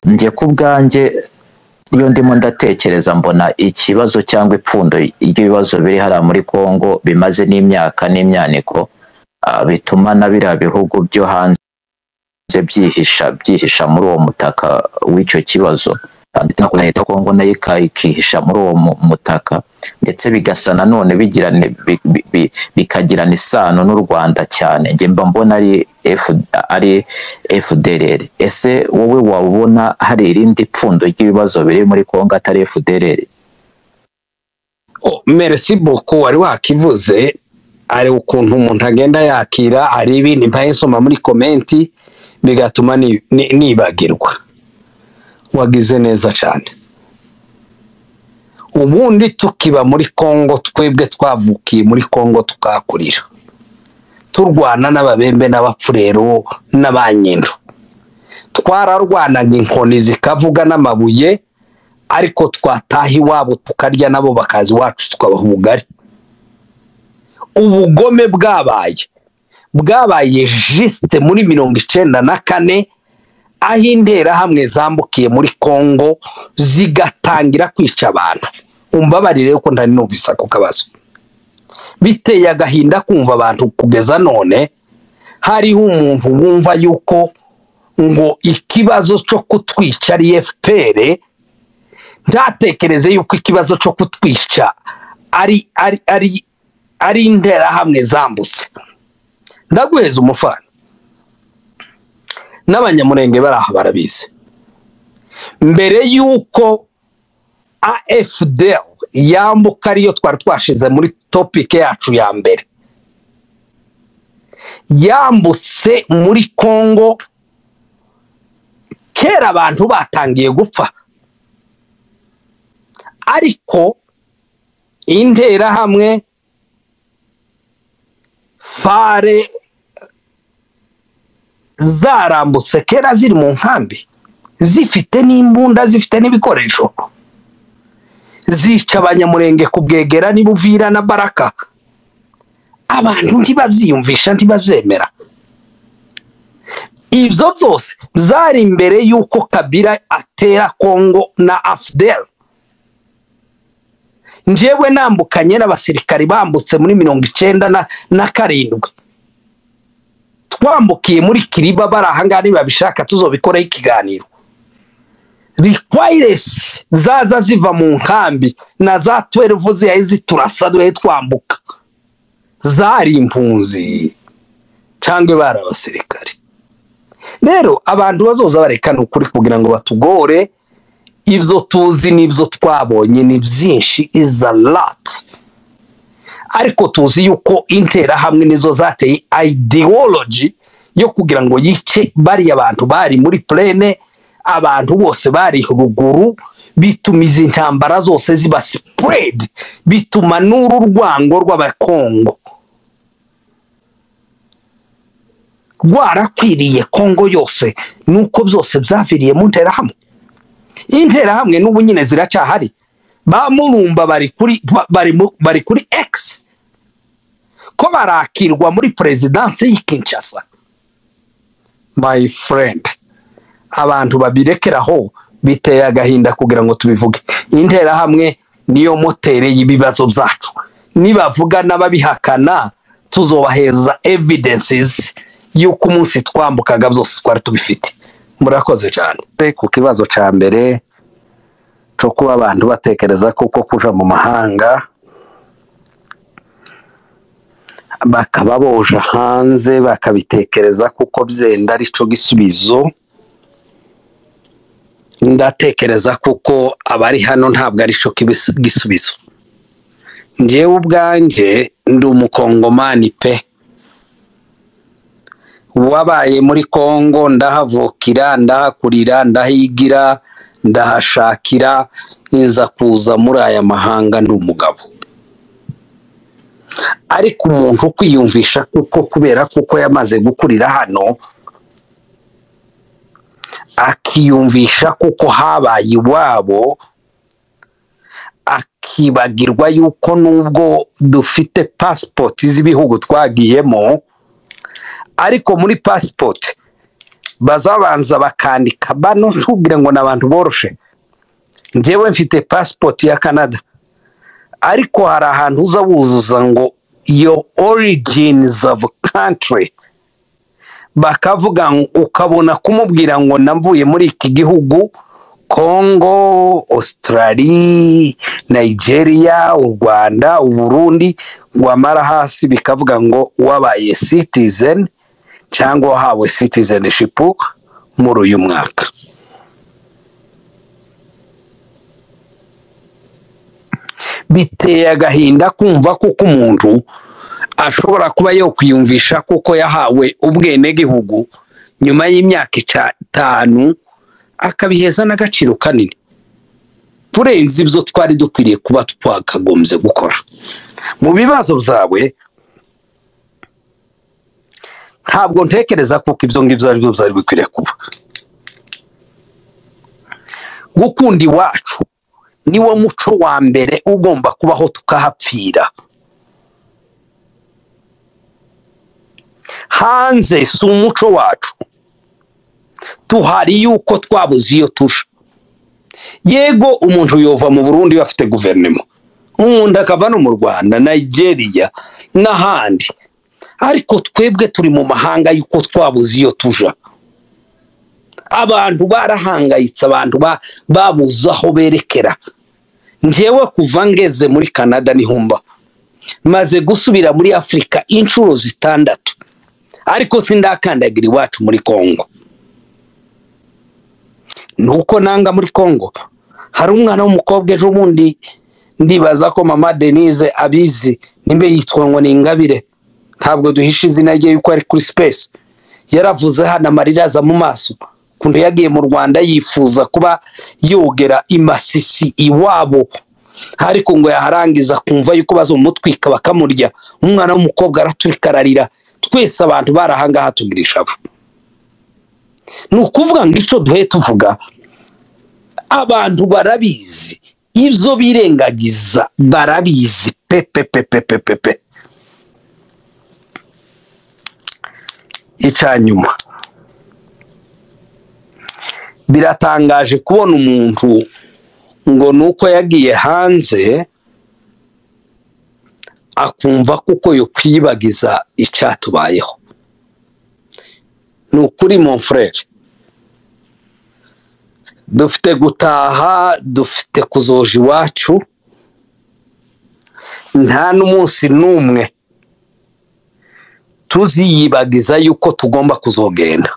Njye ku bwanjye iyo ndimo ndatekereza mbona ikibazo cyangwa ipfundo ry'ibibazo biri hariya muri Congo bimaze n'imyaka n'imyaniko ah, bituma na biriya bihugu byo hanze byihisha byihisha muri uwo mutaka w'icyo kibazo Ah, ndetse na leta ya Congo nayo ika- ikihisha muri uwo mu- mutaka ndetse bigasa nanone bigirana bi- bi- bi- bikagirana isano n'u Rwanda cyane njye mba mbona ari F, ari FDLR ese wowe wabona hari irindi pfundo ry'ibibazo biri muri Congo atari FDLR Oh, merci beaucoup wari wakivuze ari ukuntu umuntu agenda yakira ari ibindi nsoma muri komenti bigatuma ni- ni- nibagirwa wagize neza cyane ubundi tukiba muri kongo twebwe twavukiye muri kongo tukahakurira turwana n'ababembe n'abapfurero n'abanyendo twararwanaga inkoni zikavuga n'amabuye ariko twataha iwabo tukarya nabo bakaza iwacu tukabaha ubugari ubugome bwabaye bwabaye jisite muri mirongo icyenda na kane aho interahamwe zambukiye muri kongo zigatangira kwica abantu umbabarire yuko ntari numvise ako kabazo biteye agahinda kumva abantu kugeza none hariho umuntu wumva yuko ngo ikibazo cyo kutwica ari efuperi ntatekereze yuko ikibazo cyo kutwica ari ari ari ari interahamwe zambutse ndaguheza umufana n'abanyamurenge bari aha barabizi mbere y'uko afdl yambuka ariyo twari twashize muri topike yacu ya mbere yambutse muri kongo kera abantu batangiye gupfa ariko interahamwe fare zarambutse kera ziri mu nkambi zifite n'imbunda zifite n'ibikoresho zica abanyamurenge ku bwegera n'ibuvira na baraka abantu ntibabyiyumvisha ntibabyemera ibyo byose byari imbere y'uko kabira atera kongo na afudeli njyewe nambukanye n'abasirikari bambutse muri mirongo icyenda na, na karindwi twambukiye muri kiriba bari ahangaha nibabishaka tuzobikoraho ikiganiro rikwayiresi zaza ziva mu nkambi na za tweruvu ziyaye ziturasa duhe twambuka zari impunzi cyangwa bari abasirikari rero abantu bazoza barekana ukuri kugira ngo batugore ibyo tuzi n'ibyo twabonye ni byinshi is a lot ariko tuzi yuko interahamwe nizo zateye ideology yo kugira ngo yice bariya bantu bari muri plene abantu bose bari ruguru bituma izi ntambara zose ziba spread bituma n'uru rwango rw'abakongo rwarakwiriye kongo yose nuko byose byaviriye mu nterahamwe interahamwe n'ubu nyine ziracyahari ba murumba bari kuri ba- bari mu- bari kuri x ko barakirwa muri perezidansi y'i kinshasa my friend abantu babirekeraho biteye agahinda kugira ngo tubivuge interahamwe niyo motere y'ibibazo byacu nibavuga n'ababihakana tuzobaheza evidences y'uko umunsi twambukaga byose twari tubifite murakoze cyane ku kibazo cya mbere cyo kuba abantu batekereza ko uko kuja mu mahanga bakaba boja hanze bakabitekereza kuko byenda ari cyo gisubizo ndatekereza kuko abari hano ntabwo ari cyo kibis- gisubizo njyewe ubwanjye ndi umukongomani pe wabaye muri Kongo ndahavukira ndahakurira ndahigira ndahashakira nza kuza muri aya mahanga ndi umugabo ariko umuntu kwiyumvisha kuko kubera kuko yamaze gukurira hano akiyumvisha kuko habaye iwabo akibagirwa yuko nubwo dufite pasipoti z'ibihugu twagiyemo ariko muri pasipoti bazabanza bakandika bano ntubwire ngo ni abantu boroshe njyewe mfite pasipoti ya canada ariko hari ahantu uza wuzuza ngo yo origins of country bakavuga ngo- ukabona kumubwira ngo namvuye muri iki gihugu kongo australia nigeria u rwanda u burundi wamara hasi bikavuga ngo wabaye citizen cyangwa wahawe citizenship muri uyu mwaka biteye agahinda kumva kuko umuntu ashobora kuba yokwiyumvisha kuko yahawe ubwenegihugu nyuma y'imyaka itanu akabiheza n'agaciro kanini turenze ibyo twari dukwiriye kuba twakagombye gukora mu bibazo byawe ntabwo ntekereza kuko ibyo ngibyo ari byo byari bikwiriye kuba gukunda iwacu niwo muco wa mbere ugomba kubaho tukahapfira hanze si umuco wacu tuhari yuko twabuze iyo tuja yego umuntu yova mu burundi bafite guverinoma umuntu akava no mu rwanda nigeria n'ahandi ariko twebwe turi mu mahanga yuko twabuze iyo tuja abantu barahangayitse abantu ba- babuze aho berekera njyewe kuva ngeze muri canada nihumba maze gusubira muri afurika inshuro zitandatu ariko sindakandagira iwacu muri kongo nuko nanga muri kongo hari umwana w'umukobwa ejo bundi ndibaza ko mama denise abizi nimba yitwa ngo ni ingabire ntabwo duhisha izina rye yuko ari kuri sipesi yaravuze hano amarira aza mu maso ukuntu yagiye mu rwanda yifuza kuba yogera imasisi iwabo ariko ngo yaharangiza kumva yuko bazamutwika bakamurya umwana w'umukobwa araturika ararira twese abantu barahangaha tugira ishavu ni ukuvuga ngo icyo duhe tuvuga abantu barabizi ibyo birengagiza barabizi pepepepepepepe icyanyuma biratangaje kubona umuntu ngo ni uko yagiye hanze akumva kuko yo kwiyibagiza icyatubayeho ni ukuri mon frere dufite gutaha dufite kuzoja iwacu nta n'umunsi n'umwe tuziyibagiza yuko tugomba kuzogenda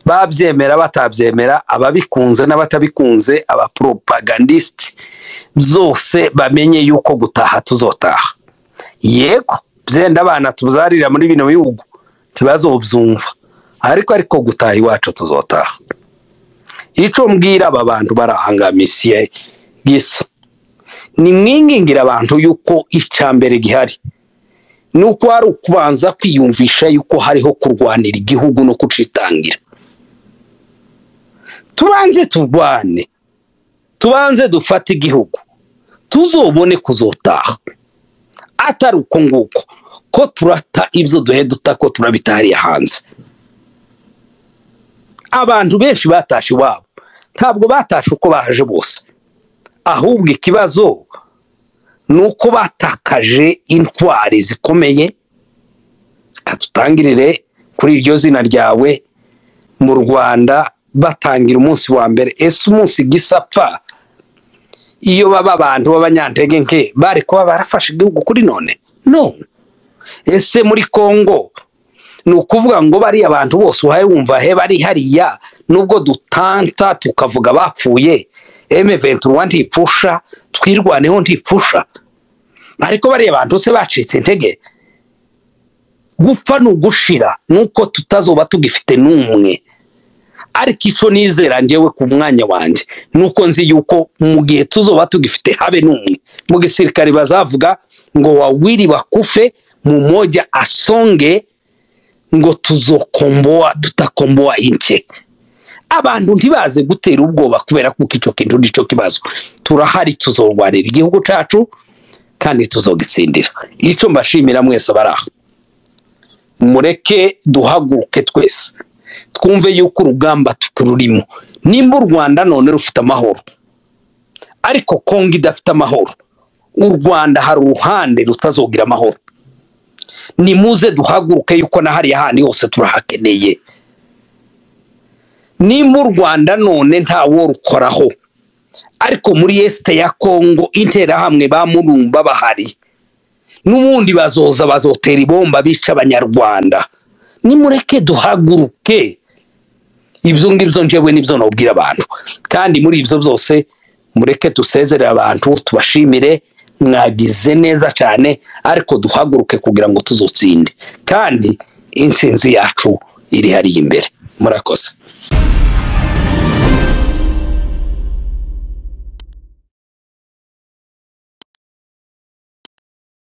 babyemera batabyemera ababikunze n'abatabikunze abapropagandisiti zose bamenye yuko gutaha tuzotaha yego byenda abana tuzarira muri bino bihugu ntibazobyumva ariko ariko gutaha iwacu tuzotaha icyo mbwira aba bantu bari aha ngaha misiye gisa ni mwingingira abantu yuko icya mbere gihari ni uko hari ukubanza kwiyumvisha yuko hariho kurwanira igihugu no kucitangira tubanze turwane tubanze dufate igihugu tuzobone kuzotaha atari uko nguko ko turata ibyo duhe duta ko turabitahariye hanze abantu benshi batashe iwabo ntabwo batashe uko baje bose ahubwo ikibazo ni uko batakaje intwari zikomeye katutangirire kuri iryo zina ryawe mu rwanda batangira umunsi wa mbere ese umunsi gisapfa iyo baba abantu b'abanyantege nke bari kuba barafashe igihugu kuri none no ese muri kongo ni ukuvuga ngo bariya abantu bose uhaye wumva he bari hariya nubwo dutanta tukavuga bapfuye M21 ntifusha twirwaneho ntifusha ariko bariya abantu se bacitse intege gupfa ni ugushira nuko tutazoba tugifite n'umwe ariko icyo nizera njyewe ku mwanya wanjye ni uko nzi yuko mu gihe tuzoba tugifite habe n'umwe mu gisirikare bazavuga ngo wawiri bakufe mu moja asonge ngo tuzokomboa tutakomboa ince abantu ntibaze gutera ubwoba kubera kuko icyo kintu nicyo kibazo turahari tuzorwanira igihugu cyacu kandi tuzogitsindira icyo mbashimira mwese abari aho mureke duhaguruke twese twumve yuko urugamba tukururimo nimba u rwanda none rufite amahoro ariko kongo idafite amahoro u rwanda hari uruhande rutazogira amahoro nimuze duhaguruke yuko na hariya handi hose turahakeneye nimba u rwanda none ntawo rukoraho ariko muri esite ya kongo interahamwe ba murumba bahari n'ubundi bazoza bazotera ibomba bica abanyarwanda nimureke duhaguruke ibyo ngibyo njyewe nibyo nabwira abantu kandi muri ibyo byose mureke dusezerere abantu tubashimire mwagize neza cyane ariko duhaguruke kugira ngo tuzotsinde kandi intsinzi yacu iri hariya imbere murakoze